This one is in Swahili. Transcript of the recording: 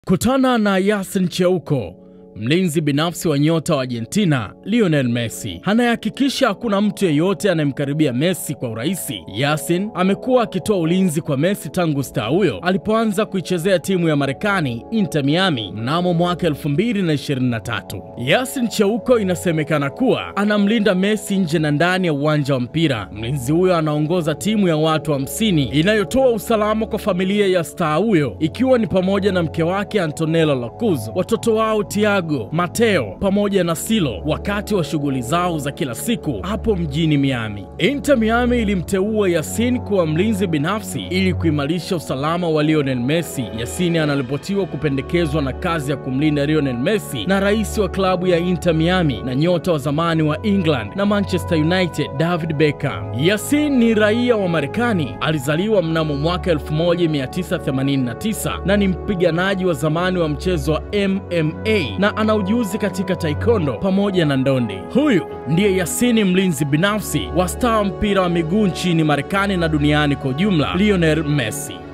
Kutana na Yasin Cheuko, mlinzi binafsi wa nyota wa Argentina Lionel Messi, anayehakikisha hakuna mtu yeyote anayemkaribia Messi kwa urahisi. Yasin amekuwa akitoa ulinzi kwa Messi tangu staa huyo alipoanza kuichezea timu ya Marekani Inter Miami mnamo mwaka 2023. Yasin Cheuko inasemekana kuwa anamlinda Messi nje na ndani ya uwanja wa mpira. Mlinzi huyo anaongoza timu ya watu 50 wa inayotoa usalama kwa familia ya staa huyo ikiwa ni pamoja na mke wake Antonella Lacuz, watoto wao Thiago, Mateo pamoja na Silo wakati wa shughuli zao za kila siku hapo mjini Miami. Inter Miami ilimteua Yasin kuwa mlinzi binafsi ili kuimarisha usalama wa Lionel Messi. Yasin anaripotiwa kupendekezwa na kazi ya kumlinda Lionel Messi na rais wa klabu ya Inter Miami na nyota wa zamani wa England na Manchester United David Beckham. Yasin ni raia wa Marekani, alizaliwa mnamo mwaka 1989 na ni mpiganaji wa zamani wa mchezo wa MMA na ana ujuzi katika taekwondo pamoja na ndondi. Huyu ndiye Yasini, mlinzi binafsi wa staa mpira wa miguu nchini Marekani na duniani kwa ujumla, Lionel Messi.